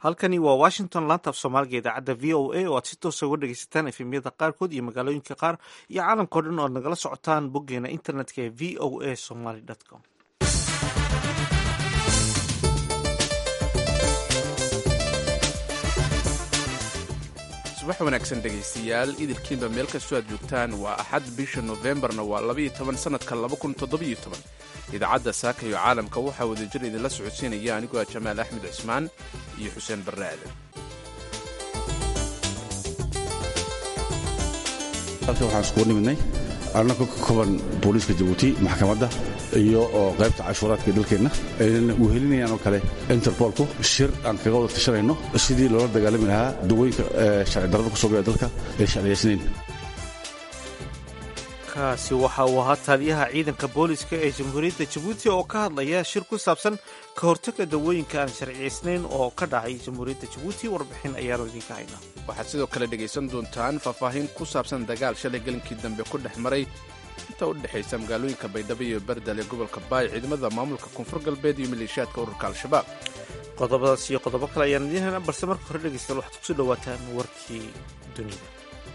halkani waa washington laanta af soomaaliga idaacadda v o a oo aad si toosa uga dhegeysataan efemyada qaarkood iyo magaalooyinka qaar iyo caalamkao dhan oo ad nagala socotaan boggeena internetka ee v o a somaly com subax wanaagsan dhegaystayaal idilkiinba meel kastoo aad joogtaan waa axad bisha nofembarna waa labaiyo toban sannadka laba kun toddobiyo toban idaacadda saaka iyo caalamka waxaa wadajir idinla socodsiinaya anigoo ah jamaal axmed cismaan iyo xuseen barre aadan halkan waxaan iskugu nimidnay annagoo ka kooban booliiska jabuuti maxkamadda iyo oo qaybta cashuuraadka ee dalkeenna aynan wehelinayaan oo kale interbolku shir aan kaga wada tashanayno sidii loola dagaalami lahaa dawooyinka sharci darrada ku soo gala dalka ee sharciyaysnayn kaasi waxa uu ahaa taaliyaha ciidanka booliska ee jamhuuriyadda jabuuti oo ka hadlaya shir ku saabsan ka hortagga dawooyinka aan sharciyaysnayn oo ka dhacay jamhuuriyadda jabuuti warbixin ayaanu idinka haynaa waxaad sidoo kale dhegaysan doontaan faahfaahin ku saabsan dagaal shalay gelinkii dambe ku dhex maray inta u dhexaysa magaalooyinka baydhabo iyo bardal ee gobolka baay ciidamada maamulka koonfur galbeed iyo maleeshiyaadka ururka al-shabaab qodobadaas iyo qodobo kale ayaan idiin haynaa balse marka hore dhegeystayaal waxaad kusoo dhawaataan warkii dunida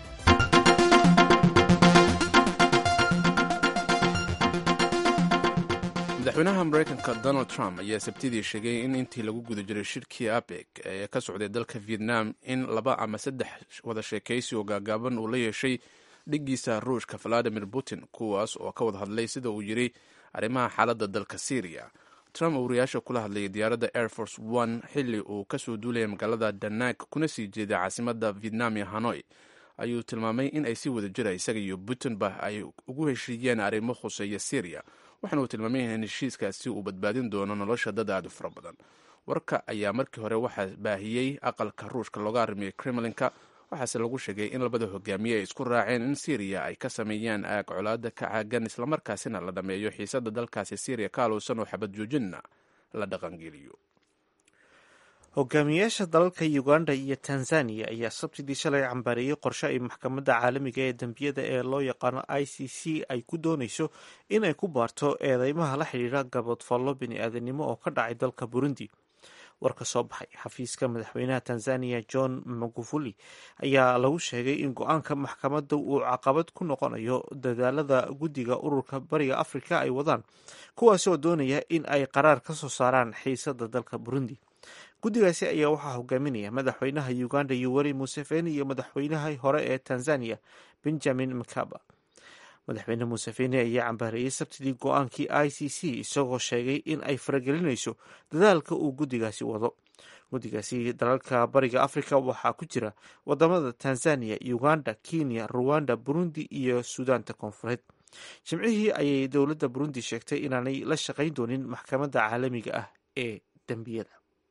madaxweynaha maraykanka donald trump ayaa sabtidii sheegay in intii lagu guda jiray shirkii apec ee ka socday dalka vietnam in laba ama saddex wada sheekaysi oo gaagaaban uu la yeeshay dhiggiisa ruushka valadimir putin kuwaas oo ka wada hadlay sida uu yiri arrimaha xaaladda dalka syriya trump wariyaasha kula hadlayay diyaaradda air force one xilli uu kasoo duulaya magaalada danag kuna sii jeeday caasimada vietnam iyo hanoi ayuu tilmaamay in ay si wada jira isaga iyo putinba ay ugu heshiiyeen arrimo khuseeya syriya waxaana uu tilmaamay in heshiiskaasi uu badbaadin doono nolosha dad aad u fara badan warka ayaa markii hore waxaa baahiyey aqalka ruushka looga arrimiyey kremlinka waxaase lagu sheegay in labada hogaamiye ay isku raaceen in syriya ay ka sameeyaan aag colaada ka caagan islamarkaasina la dhammeeyo xiisada dalkaasi syriya ka alowsan oo xabad joojinna la dhaqangeliyo hogaamiyayaasha dalalka uganda iyo tanzaniya ayaa sabtidii shalay cambaareeyey qorshe ay maxkamadda caalamiga ee dembiyada ee loo yaqaano i c c ay ku doonayso in ay ku baarto eedeymaha la xidhiidha gaboodfallo bini-aadanimo oo ka dhacay dalka burundi war ka soo baxay xafiiska madaxweynaha tanzaniya john magufuli ayaa lagu sheegay in go-aanka maxkamadda uu caqabad ku noqonayo dadaalada guddiga ururka bariga afrika ay wadaan kuwaas oo doonaya in ay qaraar ka soo saaraan xiisada dalka burundi guddigaasi ayaa waxaa hogaaminaya madaxweynaha uganda yoweri museveni iyo madaxweynahii hore ee tanzaniya benjamin mkaba madaxweyne museveni ayaa cambaareeyey sabtidii go-aankii i c c isagoo sheegay in ay faragelinayso dadaalka uu guddigaasi wado guddigaasi dalalka bariga afrika waxaa ku jira wadamada tanzaniya uganda kenya ruwanda burundi iyo suudaanta koonfureed jimcihii ayay dowladda burundi sheegtay inaanay la shaqayn doonin maxkamadda caalamiga ah ee dembiyada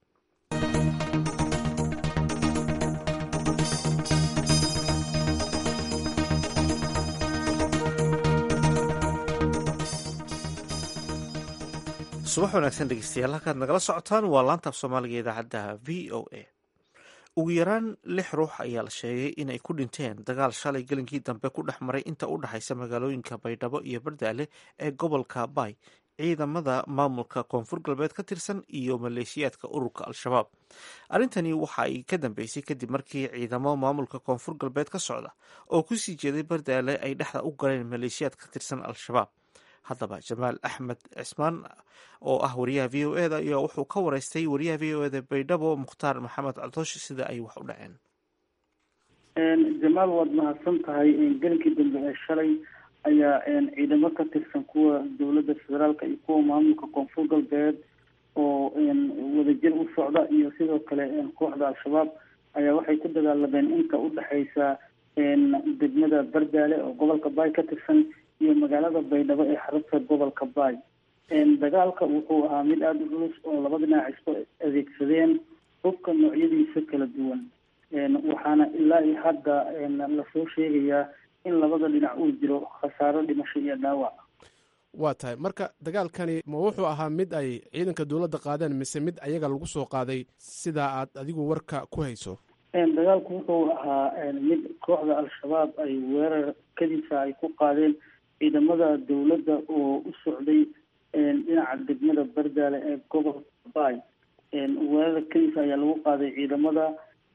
subax wanaagsan dhegeystayaal halkaad nagala socotaan waa laanta af soomaaliga idaacadda v o a ugu yaraan lix ruux ayaa la sheegay inay ku dhinteen dagaal shalay gelinkii dambe ku dhex maray inta u dhexaysa magaalooyinka baydhabo iyo bardaale ee gobolka baay ciidamada maamulka koonfur galbeed ka tirsan iyo maleeshiyaadka ururka al-shabaab arrintani waxa ay ka dambeysay kadib markii ciidamo maamulka koonfur galbeed ka socda oo kusii jeeday bardaale ay dhexda u galeen maleeshiyaad ka tirsan al-shabaab haddaba jamaal axmed cismaan oo ah wariyaha v o e da ayaa wuxuu ka wareystay wariyaha v o e da baydhabo mukhtaar maxamed caltoosh sida ay wax u dhaceen jamaal waad mahadsan tahay gelinkii dambe ee shalay ayaa ciidamo ka tirsan kuwa dowladda federaalka iyo kuwa maamulka koonfur galbeed oo wadajir u socda iyo sidoo kale kooxda al-shabaab ayaa waxay ku dagaalameen inta u dhexaysa degmada bardaale oo gobolka baay ka tirsan iyo magaalada baydhabo ee xarunta gobolka baay dagaalka wuxuu ahaa mid aada u culus oo laba dhinac isku adeegsadeen hubka noocyadiisa kala duwan waxaana ilaa iyo hadda lasoo sheegayaa in labada dhinac uu jiro khasaaro dhimasho iyo dhaawac waa tahay marka dagaalkani ma wuxuu ahaa mid ay ciidanka dowladda qaadeen mise mid ayaga lagu soo qaaday sidaa aad adigu warka ku hayso dagaalku wuxuu ahaa mid kooxda al-shabaab ay weerar kadiisa ay ku qaadeen ciidamada dowladda oo u socday dhinaca degmada bardaale ee gobolka baay weerara keliisa ayaa lagu qaaday ciidamada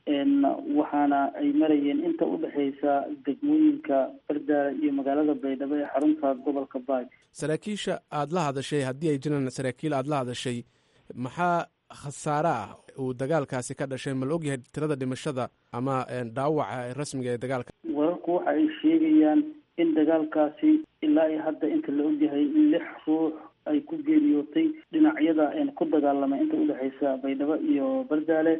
waxaana ay marayeen inta udhexeysa degmooyinka bardaara iyo magaalada baydhabo ee xarunta gobolka baay saraakiisha aada la hadashay haddii ay jiraan saraakiil aada la hadashay maxaa khasaare ah uu dagaalkaasi ka dhashay ma la ogyahay tirada dhimashada ama dhaawaca rasmiga ee dagaalka wararku waxa ay sheegayaan in dagaalkaasi ilaa iyo hadda inta la ogyahay lix ruux ay ku geeriyootay dhinacyada ku dagaalamay inta udhexeysa baydhabo iyo bardaale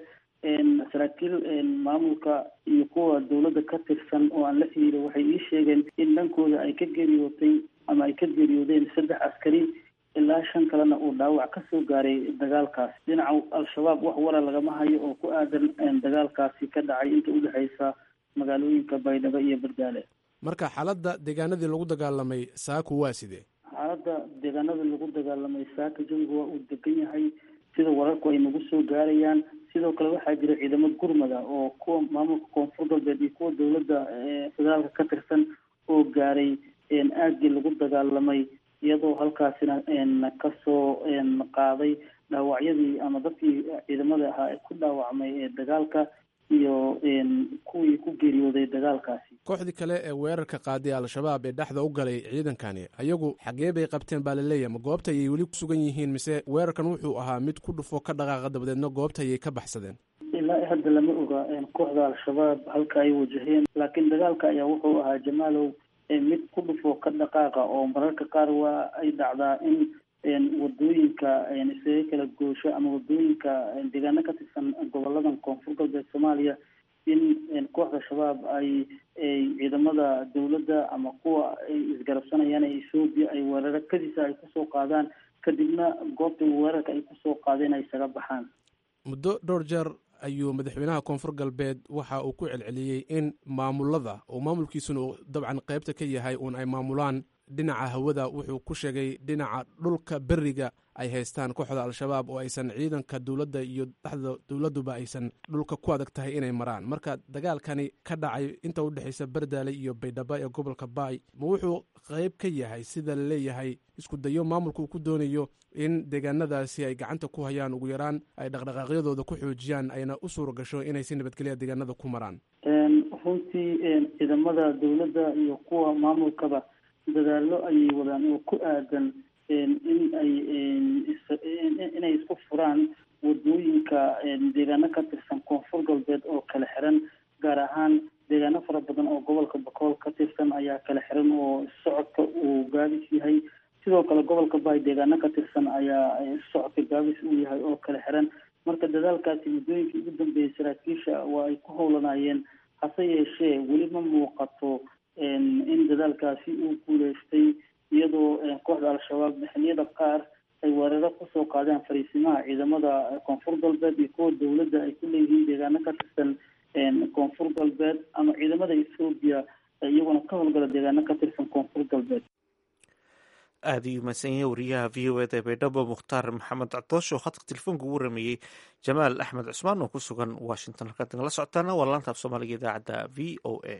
saraakiil maamulka iyo kuwa dawladda ka tirsan oo aan la xiriira waxay ii sheegeen in dhankooda ay ka geeriyootay ama ay ka geeriyoodeen saddex askari ilaa shan kalena uu dhaawac ka soo gaaray dagaalkaas dhinaca al-shabaab wax wara lagama hayo oo ku aadan dagaalkaasi ka dhacay inta udhexeysa magaalooyinka baydhabo iyo bardaale marka xaaladda deegaanadii lagu dagaalamay saaku waa sidee xaaladda deegaanada lagu dagaalamay saaka jawiga waa uu degan yahay sida wararku ay nagu soo gaarayaan sidoo kale waxaa jira ciidamo gurmada oo kuwa maamulka koonfur galbeed iyo kuwa dawladda federaalka ka tirsan oo gaaray aagii lagu dagaalamay iyadoo halkaasina kasoo qaaday dhaawacyadii ama dadkii ciidamada ahaa ee ku dhaawacmay ee dagaalka iyo kuwii ku geeriyooday dagaalkaasi kooxdii kale ee weerarka qaaday al-shabaab ee dhexda u galay ciidankani ayagu xagee bay qabteen baa laleeyahy ma goobta ayay weli ku sugan yihiin mise weerarkan wuxuu ahaa mid ku dhufo ka dhaqaaqa dabadeedna goobta ayay ka baxsadeen ilaa hadda lama oga kooxda al-shabaab halka ay wajaheen laakiin dagaalka ayaa wuxuu ahaa jamaalow mid ku dhufo ka dhaqaaqa oo mararka qaar waa ay dhacdaa in wadooyinka isaga kala goosho ama wadooyinka deegaano ka tirsan goboladan koonfur galbeed soomaaliya in kooxda shabaab ay ciidamada dawladda ama kuwa ay isgarabsanayaan ee ethoobiya ay weeraro kadisa ay kusoo qaadaan kadibna goobta weerarka ay kusoo qaadeen ay isaga baxaan muddo dhowr jeer ayuu madaxweynaha koonfur galbeed waxa uu ku celceliyey in maamulada oo maamulkiisuna uu dabcan qaybta ka yahay uun ay maamulaan dhinaca hawada wuxuu ku sheegay dhinaca dhulka beriga ay haystaan kooxda al-shabaab oo aysan ciidanka dowladda iyo dhexda dowladduba aysan dhulka ku adag tahay inay maraan marka dagaalkani ka dhacay inta udhexaysa bardaale iyo baydhabo ee gobolka baay ma wuxuu qayb ka yahay sida la leeyahay isku dayo maamulka uu ku doonayo in deegaanadaasi ay gacanta ku hayaan ugu yaraan ay dhaqdhaqaaqyadooda ku xoojiyaan ayna u suura gasho inay si nabadgelya deegaanada ku maraan runtii ciidamada dowladda iyo kuwa maamulkaba dadaalo ayay wadaan oo ku aadan in ay inay isku furaan wadooyinka deegaano ka tirsan koonfur galbeed oo kala xiran gaar ahaan deegaano fara badan oo gobolka bakool ka tirsan ayaa kala xiran oo socodka uu gaabis yahay sidoo kale gobolka baay deegaano ka tirsan ayaa socodka gaabis uu yahay oo kala xiran marka dadaalkaasi muddooyinkii ugu dambeeyay saraakiisha waa ay ku howlanaayeen hase yeeshee weli ma muuqato in dadaalkaasi uu guuleystay iyadoo kooxda al-shabaab xilliyada qaar ay weeraro kusoo qaadeen fariisimaha ciidamada koonfur galbeed iyo kuwa dowladda ay ku leeyihiin deegaano ka tirsan koonfur galbeed ama ciidamada ethoobiya iyaguna ka howlgala deegaano ka tirsan koonfur galbeed aada ayuu mahadsan yahay wariyaha v o eda baydhabo mukhtaar maxamed cdoosh oo khadka telefoonka ugu rameeyey jamaal axmed cusmaan oo ku sugan washington halkaad nagala socotaana waa laanta af soomaaliga idaacadda v o a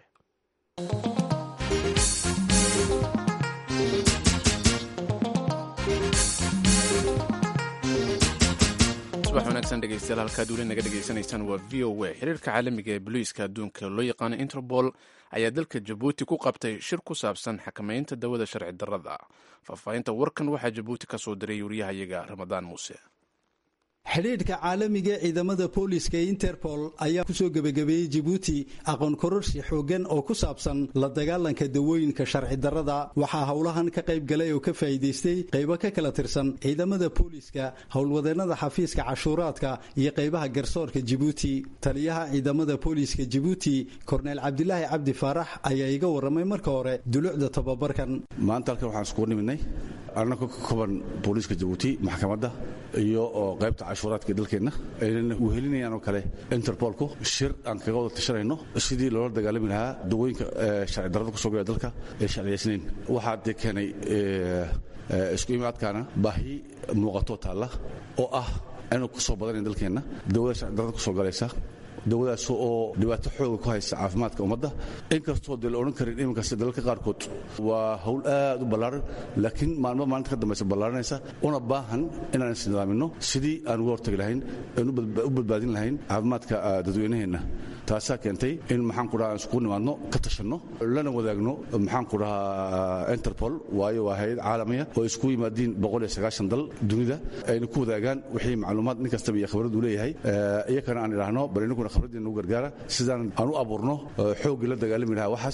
subax wanaagsan dhegeystayaal halkaad weli naga dhegeysanaysaan waa v o a xiriirka caalamiga ee boliiska adduunka loo yaqaano interpol ayaa dalka jabuuti ku qabtay shir ku saabsan xakamaynta dawada sharci darrada faahfaahinta warkan waxaa jabuuti ka soo diray wariyahayaga ramadaan muuse xidhiidhka caalamiga ciidamada booliska ee interpol ayaa kusoo gebagabeeyey jibuuti aqoon kororsi xooggan oo ku saabsan la dagaalanka dawooyinka sharci darrada waxaa howlahan ka qayb galay oo ka faa'iidaystay qaybo ka kala tirsan ciidamada booliska howlwadeennada xafiiska cashuuraadka iyo qaybaha garsoorka jibuuti taliyaha ciidamada booliska jibuuti korneyl cabdilaahi cabdi faarax ayaa iga warramay marka hore dulucda tababarkan maanta halkan waxaan iskugu nimidnay annagoo ka kooban booliiska jabuuti maxkamadda iyo oo qaybta cashuuraadka dalkeenna aynan wehelinayaan oo kale interbolku shir aan kaga wada tashanayno sidii loola dagaalami lahaa dawooyinka sharci darrada kusoo gala dalka ee sharciyaysnayn waxaa dee keenay isku imaadkaana baahi muuqatoo taalla oo ah inuu kusoo badanayn dalkeenna dawada sharci darrada kusoo galaysa dawadaas oo dhibaato xooga ku haysa caafimaadka ummadda inkastoo dee la odhan karin iminkaas dalalka qaarkood waa hawl aad u ballaaran laakiin maalmo maalinta ka dambaysa ballaaranaysa una baahan inaan isnidaaminno sidii aan uga hortagi lahayn aan u badbaadin lahayn caafimaadka dadweynaheenna taasaa keentay in maxaan ku dhaha aan iskugu nimaadno ka tashanno lana wadaagno maxaan ku dhahaa interpol waayo waa hay-ad caalamiya oo isku yimaadiin boqol iyo sagaashan dal dunida ayna ku wadaagaan wixii macluumaad nin kastaba iyo khibrad uu leeyahay iyakana aan idhaahno bal inaguna khibraddiina u gargaara sidaan aan u abuurno xooggii la dagaalami lahaa waxaas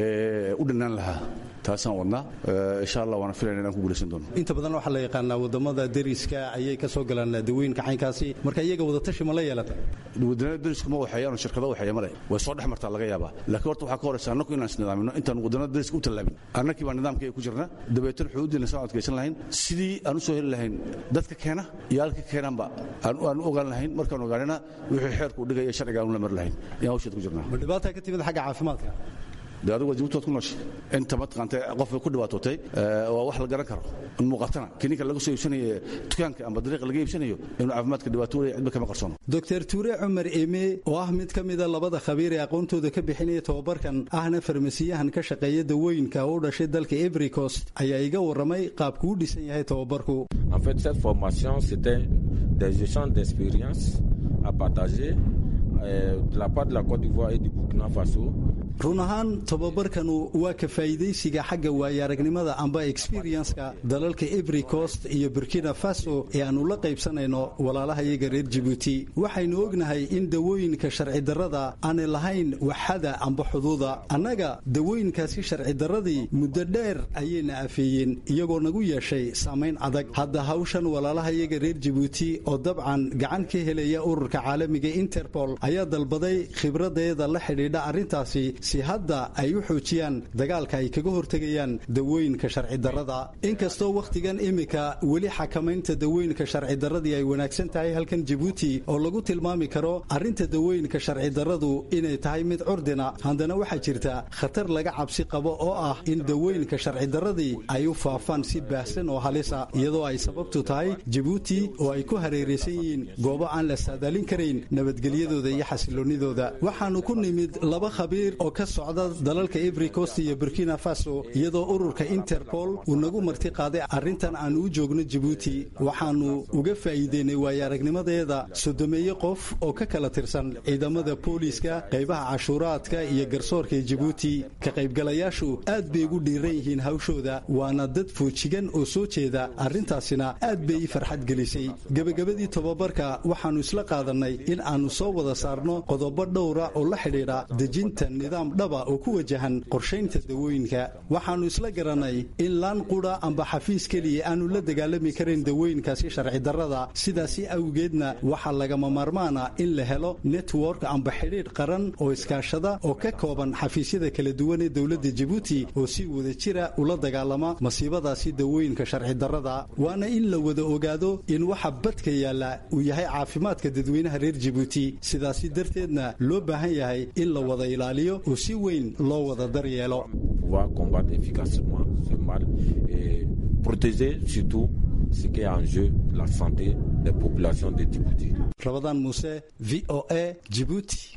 u dhinaan lahaa taasaan wadnaa insha allah waana filayna inaan ku guulaysan doono inta badan waxaa la yaqaanaa wadamada deriska ayay ka soo galaan dawooyinka caynkaasi marka iyaga wadatashi ma la yeelata wadannada derisku ma waxeeyaan oo shirkado waxeeya male way soo dhex martaa laga yaabaa laakiin horta waxaa ka horaysa annagu inaan isnidaamino intaan wadannada deriska u tallaabin annakii baa nidaamka ay ku jirna dabeetana xuduuddiina saan adkaysan lahayn sidii aan u soo heli lahayn dadka keena iyo halka keenaanba aan u ogaan lahayn markaan ogaanina wixii xeerku u dhigaya sharciga aan u la mari lahayn ayaan hawsheed ku jirnaa ma dhibaataa ka timid xagga caafimaadka de adigu waa jabuutood ku nooshay inta mataqaanta qofka ku dhibaatootay waa wax la garan karo in muuqatana kininka laga soo iibsanayo dukaanka amba dariiqa laga iibsanayo inuu caafimaadka dhibaato leeyahay cidba kama qarsoono doctor tuure cumar eme oo ah mid ka mida labada khabiir ee aqoontooda ka bixinaya tobabarkan ahna farmasiyahan ka shaqeeya dawooyinka u dhashay dalka Ivory Coast ayaa iga waramay qaabku u dhisan yahay tobabarku En fait, cette formation, c'était des échanges d'expériences à partager euh, de la part de la Côte d'Ivoire et du Burkina Faso. run ahaan tobabarkanu waa ka faa'iidaysiga xagga waayo-aragnimada amba experienska dalalka Ivory Coast iyo Burkina Faso ee aanu la qaybsanayno walaalaha iyaga reer Djibouti waxaynu ognahay in dawooyinka sharci darrada aanay lahayn waxada amba xuduuda annaga dawooyinkaasi sharci darradii muddo dheer ayayna afeeyeen iyagoo nagu yeeshay saamayn adag hadda hawshan walaalaha iyaga reer Djibouti oo dabcan gacan ka helaya ururka caalamiga Interpol ayaa dalbaday khibradeeda la xidhiidha arrintaasi si hadda ay u xoojiyaan dagaalka ay kaga hortegayaan dawooyinka sharci darrada inkastoo wakhtigan imika weli xakamaynta dawooyinka sharci darradii ay wanaagsan tahay halkan Djibouti oo lagu tilmaami karo arrinta dawooyinka sharci darradu inay tahay mid curdina haddana waxaa jirta khatar laga cabsi qabo oo ah in dawooyinka sharci darradii ay u faafaan si baahsan oo halisa iyadoo ay sababtu tahay Djibouti oo ay ku hareeraysan yihiin goobo aan la saadaalin karayn nabadgelyadooda iyo xasiloonidooda waxaanu ku nimid laba khabiir oo ka socda dalalka Ivory Coast iyo Burkina Faso iyadoo ururka Interpol uu nagu marti qaaday arrintan aan u joogno Djibouti waxaanu uga faa'iideynay waayo-aragnimadeeda sodomeeye qof oo ka kala tirsan ciidamada booliiska qaybaha cashuuraadka iyo garsoorka ee Djibouti ka qaybgalayaashu aad bay ugu dhiiran yihiin hawshooda waana dad foojigan oo soo jeeda arrintaasina aad bay farxad gelisay gabagabadii tobabarka waxaanu isla qaadanay in aanu soo wada saarno qodobo dhowra oo la xidhiidha dejinta nidaam dhaba oo ku wajahan qorshaynta dawooyinka waxaanu isla garanay in laan qudha amba xafiis keliya aanu la dagaalami karin dawooyinkaasi sharci darrada sidaasi awgeedna waxaa lagama maarmaana in la helo network amba xidhiidh qaran oo iskaashada oo ka kooban xafiisyada kala duwan ee dowladda Djibouti oo si wada jira ula dagaalama masiibadaasi dawooyinka sharci darrada waana in la wada ogaado in waxa badka yaala uu yahay caafimaadka dadweynaha reer Djibouti sidaasi darteedna loo baahan yahay in la wada ilaaliyo oo si weyn loo wada daryeelo pouvoir combattre efficacement ce mal et protéger surtout ce qui est en jeu, la santé des populations de Djibouti. Ramadan Mousse, VOA, Djibouti.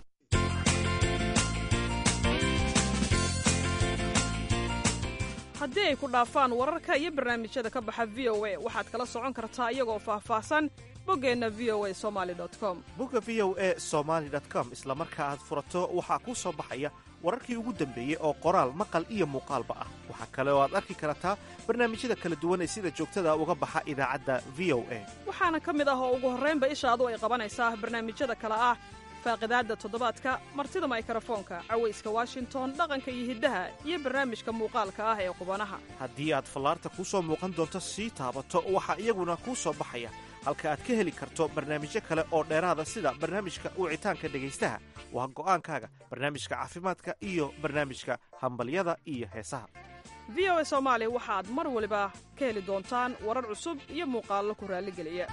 haddii ay ku dhaafaan wararka iyo barnaamijyada ka baxa v o a waxaad kala socon kartaa iyagoo faahfaahsan boggeenna v o a somali com bogga v o e somaali com isla marka aad furato waxaa kuu soo baxaya wararkii ugu dambeeyey oo qoraal maqal iyo muuqaalba ah waxaa kale oo aad arki kartaa barnaamijyada kala duwan ee sida joogtada uga baxa idaacadda v o a waxaana ka mid ah oo ugu horraynba ishaadu ay qabanaysaa barnaamijyada kale ah faaqidaadda toddobaadka martida maykarafoonka cawayska washington dhaqanka iyo hiddaha iyo barnaamijka muuqaalka ah ee qubanaha haddii aad fallaarta kuu soo muuqan doonto sii taabato waxaa iyaguna kuu soo baxaya halka aad ka heli karto barnaamijyo kale oo dheeraada sida barnaamijka wicitaanka dhegaystaha waa go'aankaaga barnaamijka caafimaadka iyo barnaamijka hambalyada iyo heesaha v o a soomaali waxaad mar waliba ka heli doontaan warar cusub iyo muuqaallo ku raalligeliya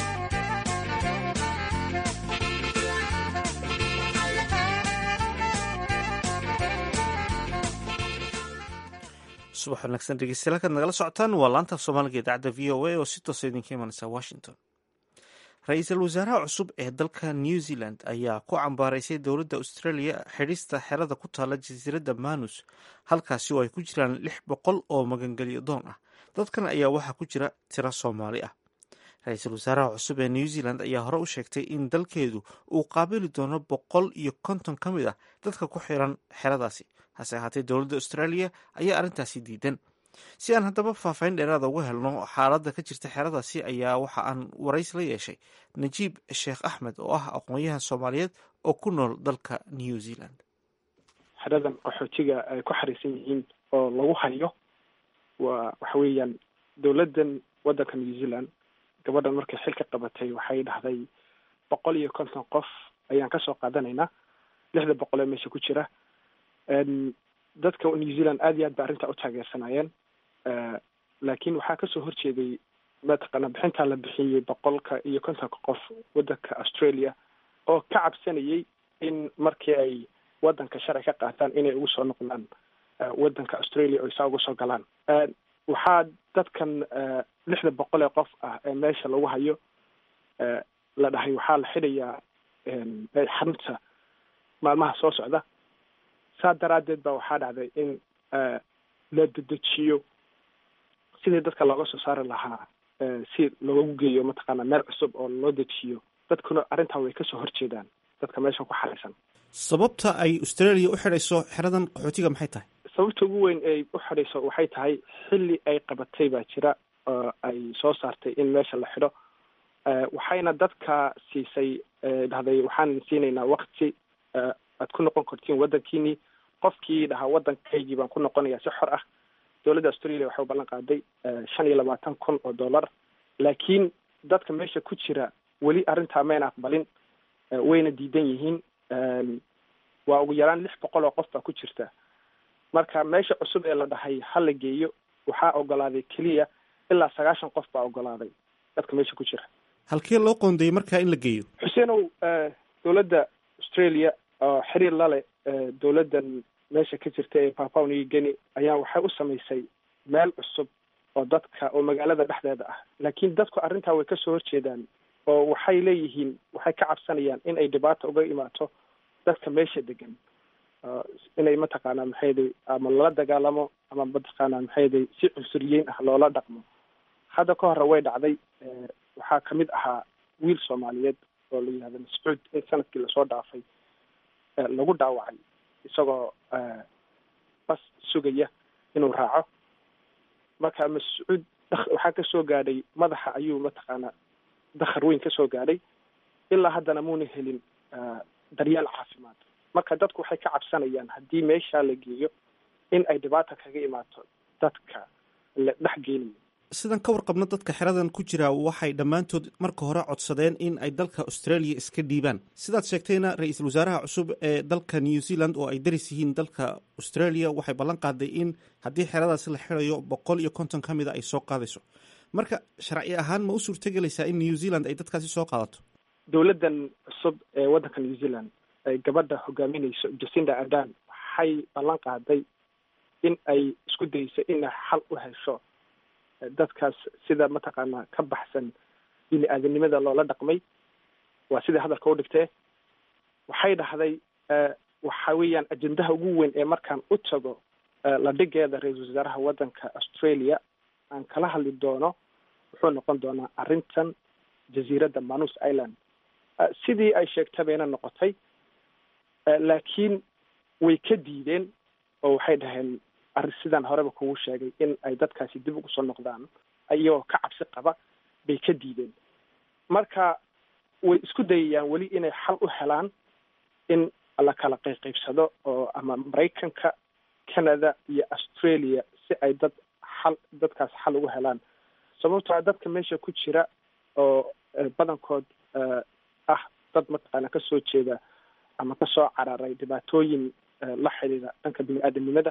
subax wanaagsan dhegeystayaal kaad nagala socotaan waa laanta af soomaaliga idaacadda v o a oo si toosa idinka imanaysa washington ra-iisul wasaaraha cusub ee dalka new zealand ayaa ku cambaaraysay dowladda australia xidhista xerada ku taala jasiiradda manus halkaasi oo ay ku jiraan lix boqol oo magangelyo doon ah dadkan ayaa waxaa ku jira tiro soomaali ah ra-iisul wasaaraha cusub ee new zealand ayaa hore u sheegtay in dalkeedu uu qaabili doono boqol iyo konton ka mid ah dadka ku xiran xeradaasi hase ahaatee dowladda australia ayaa arrintaasi diidan si aan haddaba faahfaahin dheeraada uga helno xaaladda ka jirta xeradaasi ayaa waxa aan warays la yeeshay najiib sheekh axmed oo ah aqoon-yahan soomaaliyeed oo ku nool dalka new zealand xeradan qaxootiga ay ku xariisan yihiin oo lagu hayo waa waxa weeyaan dowladdan waddanka new zealand gabadhan markay xilka qabatay waxay dhahday boqol iyo konton qof ayaan kasoo qaadanaynaa lixda boqol ee meesha ku jira dadka new zealand aad iyo aad ba arrintaa u taageersanayeen laakiin waxaa kasoo horjeeday mataqaana bixintaa la bixiyey boqolka iyo kontonka qof waddanka australia oo ka cabsanayay in markii ay waddanka sharci ka qaataan inay ugu soo noqdaan waddanka australia oo isaa uga soo galaan waxaa dadkan lixda boqol ee qof ah ee meesha lagu hayo la dhahay waxaa la xidhayaa xarunta maalmaha soo socda saa daraaddeed ba waxaa dhacday in la dedejiyo sidii dadka looga soo saari lahaa si loogu geeyo mataqaana meel cusub oo loo dejiyo dadkuna arrintaa way kasoo horjeedaan dadka meesha ku xariisan sababta ay australia u xidhayso xeradan qaxootiga maxay tahay sababta ugu weyn ay u xidhayso waxay tahay xilli ay qabatay baa jira oo ay soo saartay in meesha la xidho waxayna dadka siisay dhahday waxaan siinaynaa wakti aad ku noqon kartiin waddankiinii qofkii dhahaa waddankaygii baan ku noqonayaa si xor ah dowladda australia waxay u ballan qaaday shan iyo labaatan kun oo dollar laakiin dadka meesha ku jira weli arrintaa mayna aqbalin wayna diidan yihiin waa ugu yaraan lix boqol oo qof baa ku jirta marka meesha cusub ee la dhahay ha la geeyo waxaa ogolaaday keliya ilaa sagaashan qof baa ogolaaday dadka meesha ku jira halkee loo qoondeeyey markaa in la geeyo xuseenow dowladda australia oo xiriir lale dowladdan meesha ka jirta ee papua new guinea ayaa waxay u samaysay meel cusub oo dadka oo magaalada dhexdeeda ah laakiin dadku arrintaa way kasoo horjeedaan oo waxay leeyihiin waxay ka cabsanayaan in ay dhibaata uga imaato dadka meesha degan inay mataqaanaa maxayday ama lala dagaalamo ama mataqaanaa maxayday si cunsuriyeyn ah loola dhaqmo hadda ka hore way dhacday waxaa kamid ahaa wiil soomaaliyeed oo la yihahdo mascuud in sanadkii lasoo dhaafay lagu dhaawacay isagoo bas sugaya inuu raaco marka mascuud waxaa kasoo gaadhay madaxa ayuu mataqaanaa dakhar weyn kasoo gaadhay ilaa haddana muuna helin daryeel caafimaad marka dadku waxay ka cabsanayaan haddii meeshaa la geeyo in ay dhibaata kaga imaato dadka la dhex geenayo sidan ka warqabna dadka xeradan ku jira waxay dhammaantood marka hore codsadeen in ay dalka australia iska dhiibaan sidaad sheegtayna ra-iisul wasaaraha cusub ee dalka new zealand oo ay daris yihiin dalka australia waxay ballan qaaday in haddii xeradaasi la xirayo boqol iyo konton ka mida ay soo qaadayso marka sharci ahaan ma u suurtagelaysaa in new zealand ay dadkaasi soo qaadato dowladdan cusub ee waddanka new zealand ay gabadha hogaaminayso jacinda adan waxay ballan qaaday in ay isku dayso inay xal u hesho dadkaas sida mataqaanaa ka baxsan bini aadanimada loola dhaqmay waa sidai hadalka u dhigtee waxay dhahday waxa weeyaan ajendaha ugu weyn ee markaan u tago la dhigeeda ra-iisul wasaaraha waddanka australia aan kala hadli doono wuxuu noqon doonaa arrintan jasiiradda manus island sidii ay sheegtay bayna noqotay laakiin way ka diideen oo waxay dhaheen arrin sidaan horeba kugu sheegay in ay dadkaasi dib ugu soo noqdaan iyagoo ka cabsi qaba bay ka diideen marka way isku dayayaan weli inay xal u helaan in la kala qayqaybsado oo ama maraykanka canada iyo australia si ay dad xal dadkaas xal ugu helaan sababtoo dadka meesha ku jira oo badankood ah dad mataqaana kasoo jeeda ama kasoo cararay dhibaatooyin la xidhiida dhanka bini aadanimada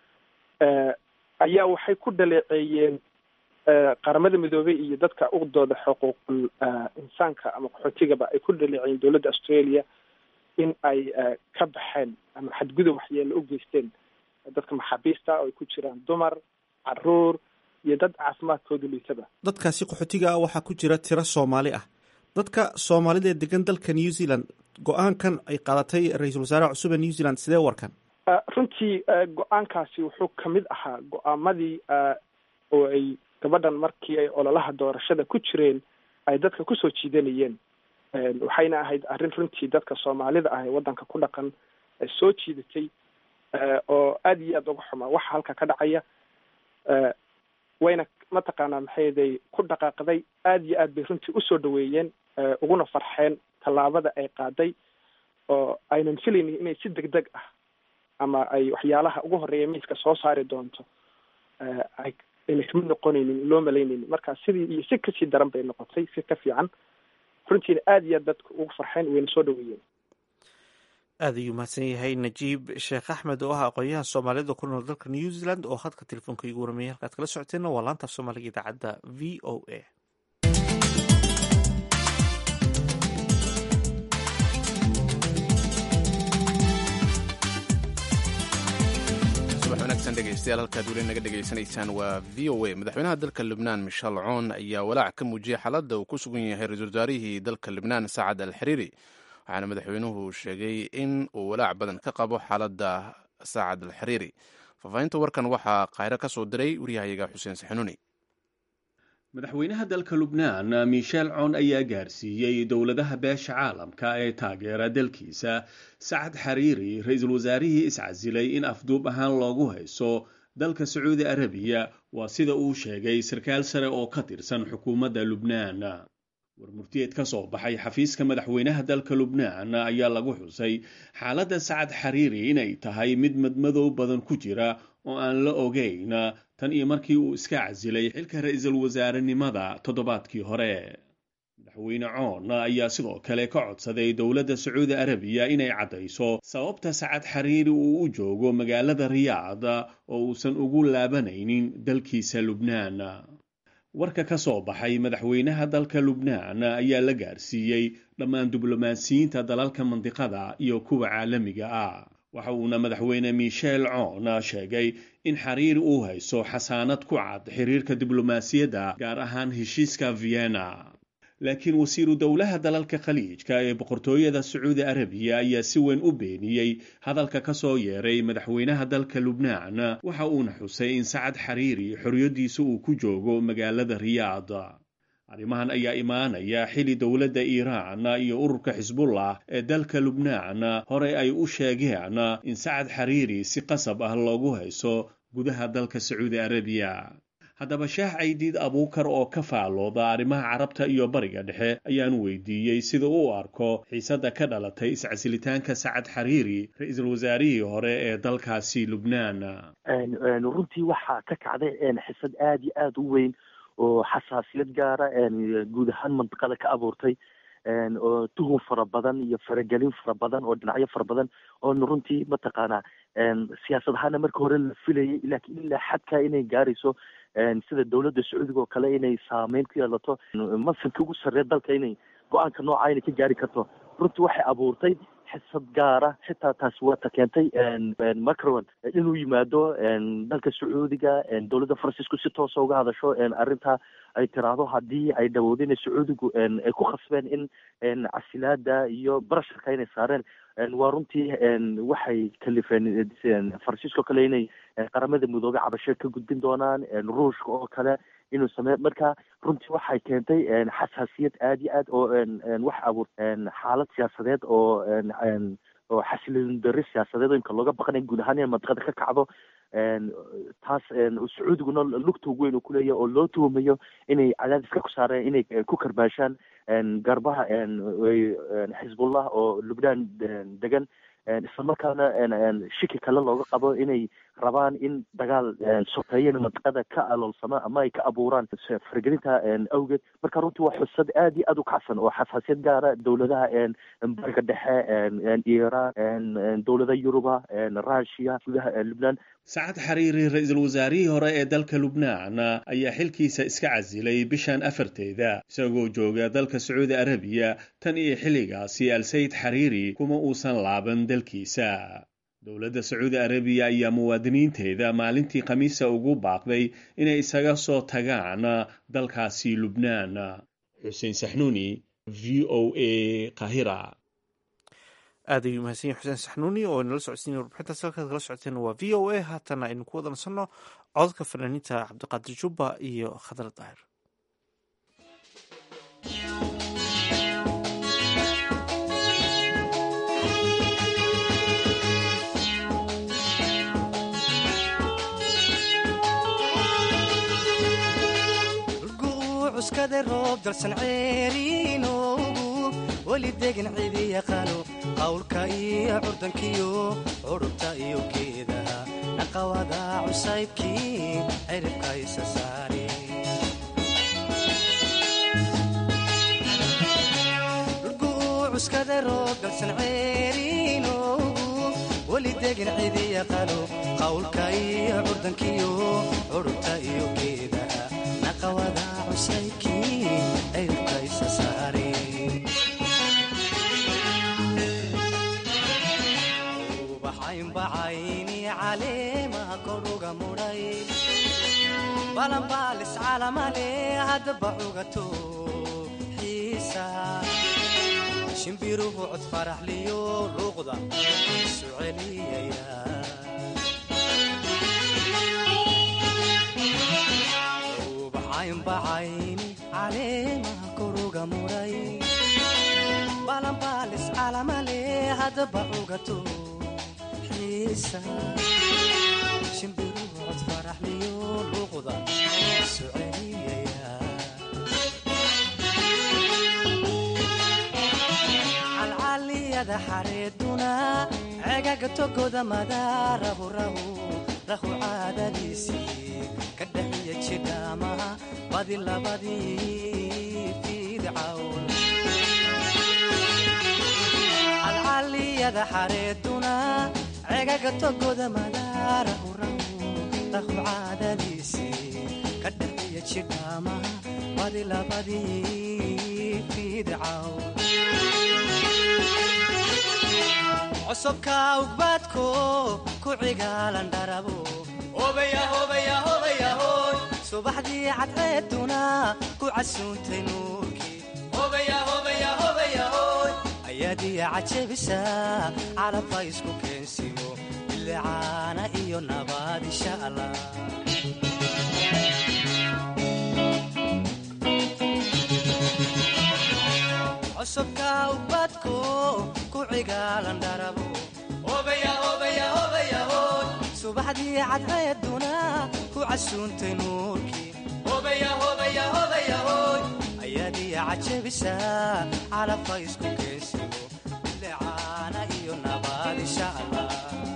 ayaa waxay ku dhaleeceeyeen qaramada midoobey iyo dadka uqdooda xuquuqul insaanka ama qaxootigaba ay ku dhaleeceeyeen dowladda australia in ay ka baxeen ama xadgudub waxyeelo u geysteen dadka maxaabiista oo ay ku jiraan dumar caruur iyo dad caafimaadkoodu liitaba dadkaasi qaxootiga ah waxaa ku jira tiro soomaali ah dadka soomaalida ee degan dalka new zealand go-aankan ay qaadatay ra-iisul wasaaraha cusub ee new zealand sidee warkan runtii go-aankaasi wuxuu kamid ahaa go-aamadii oo ay gabadhan markii ay ololaha doorashada ku jireen ay dadka kusoo jiidanayeen waxayna ahayd arrin runtii dadka soomaalida ah ee waddanka ku dhaqan soo jiidatay oo aada iyo aada uga xumaa waxa halka ka dhacaya wayna mataqaanaa maxayday ku dhaqaaqday aada iyo aad bay runtii usoo dhaweeyeen uguna farxeen tallaabada ay qaaday oo aynan filaynin inay si deg deg ah ama ay waxyaalaha ugu horeeya miiska soo saari doonto ay ayna kamid noqonaynin loo malaynaynin marka sidii iyo si kasii daran bay noqotay si ka fiican runtiina aada iyo aad dadka ugu farxeen wayna soo dhaweeyeen aada ayuu mahadsan yahay najiib sheekh axmed oo ah aqoon-yahan soomaalida ku nool dalka new zealand oo hadka telefoonka igu warmiyay halkaad kala socoteenna waa laantaaf soomaaliga idaacadda v o a subax wanaagsan dhegeystayaal halkaad weli naga dhegaysanaysaan waa v o a madaxweynaha dalka libnaan michel coon ayaa walaac ka muujiyey xaaladda uu ku sugan yahay ra-isul wasaarihii dalka libnaan saacad al xiriiri waxaana madaxweynuhu sheegay in uu walaac badan ka qabo xaaladda saacad al xiriiri faahfaahinta warkan waxaa khayro ka soo diray waryahayaga xuseen saxanuuni madaxweynaha dalka lubnaan michel coon ayaa gaarsiiyey dowladaha beesha caalamka ee taageera dalkiisa sacad xariiri ra-iisul wasaarihii iscasilay in afduub ahaan loogu hayso dalka sacuudi arabiya waa sida uu sheegay sarkaal sare oo ka tirsan xukuumadda lubnaan warmurtiyeed ka soo baxay xafiiska madaxweynaha dalka lubnaan ayaa lagu xusay xaaladda sacad xariiri inay tahay mid madmadow badan ku jira oo aan la ogeyn tan iyo markii uu iska casilay xilka ra-iisul wasaarenimada toddobaadkii hore madaxweyne coon ayaa sidoo kale ka codsaday dowladda sacuudi arabiya inay caddayso sababta sacad xariiri uu u joogo magaalada riyaad oo uusan ugu laabanaynin dalkiisa lubnaan warka ka soo baxay madaxweynaha dalka lubnaan ayaa la gaarsiiyey dhammaan diblomaasiyiinta dalalka mandiqada iyo kuwa caalamiga ah waxa uuna madaxweyne michel coon sheegay in xiriir uu hayso xasaanad ku cad xiriirka diblomaasiyadda gaar ahaan heshiiska vienna laakiin wasiiru dowlaha dalalka khaliijka ee boqortooyada sacuudi arabiya ayaa si weyn u beeniyey hadalka ka soo yeeray madaxweynaha dalka lubnaan waxa uuna xusay in sacad xariiri xorriyaddiisa uu ku joogo magaalada riyaad arrimahan ayaa imaanaya xili dowladda iiraan iyo ururka xisbullah ee dalka lubnaan horey ay u sheegeen in sacad xariiri si qasab ah loogu hayso gudaha dalka sacuudi arabiya haddaba sheekh caydiid abuukar oo ka faalooda arrimaha carabta iyo bariga dhexe ayaan weydiiyey sida uu arko xiisadda ka dhalatay iscasilitaanka sacad xariiri ra-iisul wasaarihii hore ee dalkaasi lubnaan runtii waxaa ka kacday xisad aada iyo aada u weyn oo xasaasiyad gaara guud ahaan mandiqada ka abuurtay oo tuhun fara badan iyo faragelin fara badan oo dhinacyo fara badan oona runtii mataqaanaa siyaasad ahaana marka hore la filayay laakiin ilaa xadkaa inay gaarayso sida dowladda sacuudiga oo kale inay saameyn ku yeelato masanka ugu sarreeya dalka inay go-aanka nooca inay ka gaari karto runtii waxay abuurtay xisad gaara xitaa taasi waata keentay macron inuu yimaado dalka sacuudiga dowladda faransiisku si toosa uga hadasho arrintaa ay tiraahdo haddii ay dhawoodeen sacuudigu ay ku khasbeen in casilaada iyo barasharka inay saareen waa runtii waxay kalifeen faransiiska oo kale inay qaramada midoobe cabasho ka gudbin doonaan ruushka oo kale inuu sameeyo marka runtii waxay keentay xasaasiyad aada iyo aad oo wax abuur xaalad siyaasadeed oo oo xasilin dari siyaasadeed oo imka looga baqanay guud ahaan in mandiqada ka kacdo taas sacuudiguna lugta ugu weyn uu kuleeyahy oo loo tuhumayo inay cadaadiska ku saareen inay ku karbaashaan garbaha xisbullah oo lubnaan degan islamarkaana shiki kale looga qabo inay rabaan in dagaal sokeeyana mandiqada ka aloolsama ama ay ka abuuraan faragelinta awgeed marka runtii waa xusad aada iyo aada u kacsan oo xasaasiyad gaara dowladaha bariga dhexe iiraan dowlada yuruba russia gudaha lubnaan sacad xariiri ra-iisul wasaarihii hore ee dalka lubnaan ayaa xilkiisa iska casilay bishan afarteeda isagoo jooga dalka sacuudi arabiya tan iyo xilligaasi al-sayid xariiri kuma uusan laaban dalkiisa dowladda sacuudi arabiya ayaa muwaadiniinteeda maalintii khamiisa ugu baaqday inay isaga soo tagaan dalkaasi lubnaan xuseen saxnuuni v o a kahira aad ayuu mahadsan yahay xuseen saxnuuni oo inala socodsiinaya warbixintaas halkaad kala socoteen waa v o a haatana aynu ku wada nasanno codadka fanaaniinta cabdiqaadir jubba iyo khadar daahir cuskada roob dalsan ceeriinoogu weli degan cidi yaqaano qawlka iyo curdankiyo curubta iyo geedaha naqawada cusaybkii ciribka isa saari cuskada roob dalsan ceeriinoogu weli degan cidi yaqaano qawlka iyo curdankiyo curubta iyo geedaha naqawada cusaybkii ciribka isa saari ubaxaynbacayni caleemaha koruga mudhay balanbaalis calamale haddaba cugato xiisa shimbiruhu cod faraxliyo luuqda isu celiyaya ubaxaynbacayni caleemaha koruga mudhay balanbaalis calamale haddaba cugato shimbiruhu cod faraxliyo luuqda isu celiyaya calcaliyada xareeduna cegaga togoda madaarahu rahu rahu caadadiisii ka dhaxiya jidhaamaha badi labadii fiidcawn calcaliyada xareeduna cegaga togoda madaarahu rahu rahu caadadiisii ka dhaxiya jidhaamaha badi labadii fiidcaw cosobka ugbaadko ku cigaalan dharabo subaxdii cadceeduna ku casuuntay nuurkii ayaadiya cajabisa calabha isku keensimo bilicaana iyo nabaad insha allah cosubka ubadko ku cigaalan dharabo subaxdii cadceeduna ku casuuntay nuurkii ayaadiya cajabisa calabha isku keensimo bilicaana iyo nabaad insha allah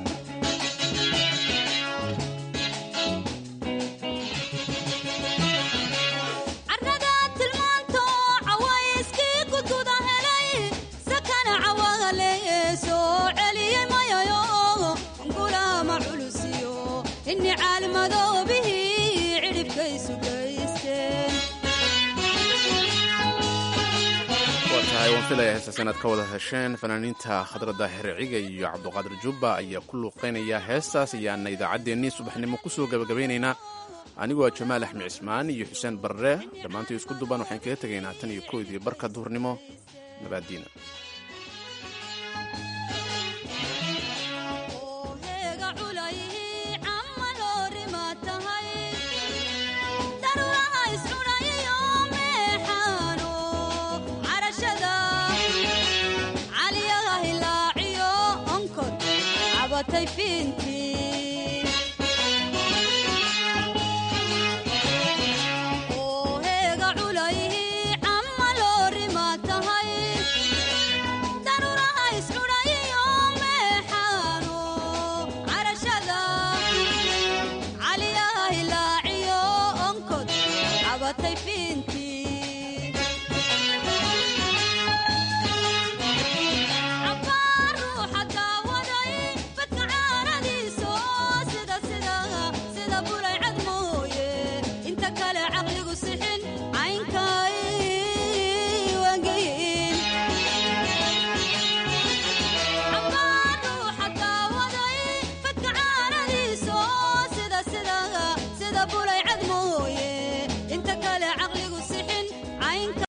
waan filaya heestaas inaad ka wada hesheen fanaaniinta khadra daahir ciga iyo cabduqaadir jubba ayaa ku luuqeynaya heestaas ayaana idaacaddeenii subaxnimo ku soo gabagabaynaynaa anigoo jamaal axmed cismaan iyo xuseen barre dhammaantii isku duban waxaan kaga tegaynaa tan iyo koodii barka duhurnimo nabaaddiina caliyaha hilaaciyo onkod cabatay fiinta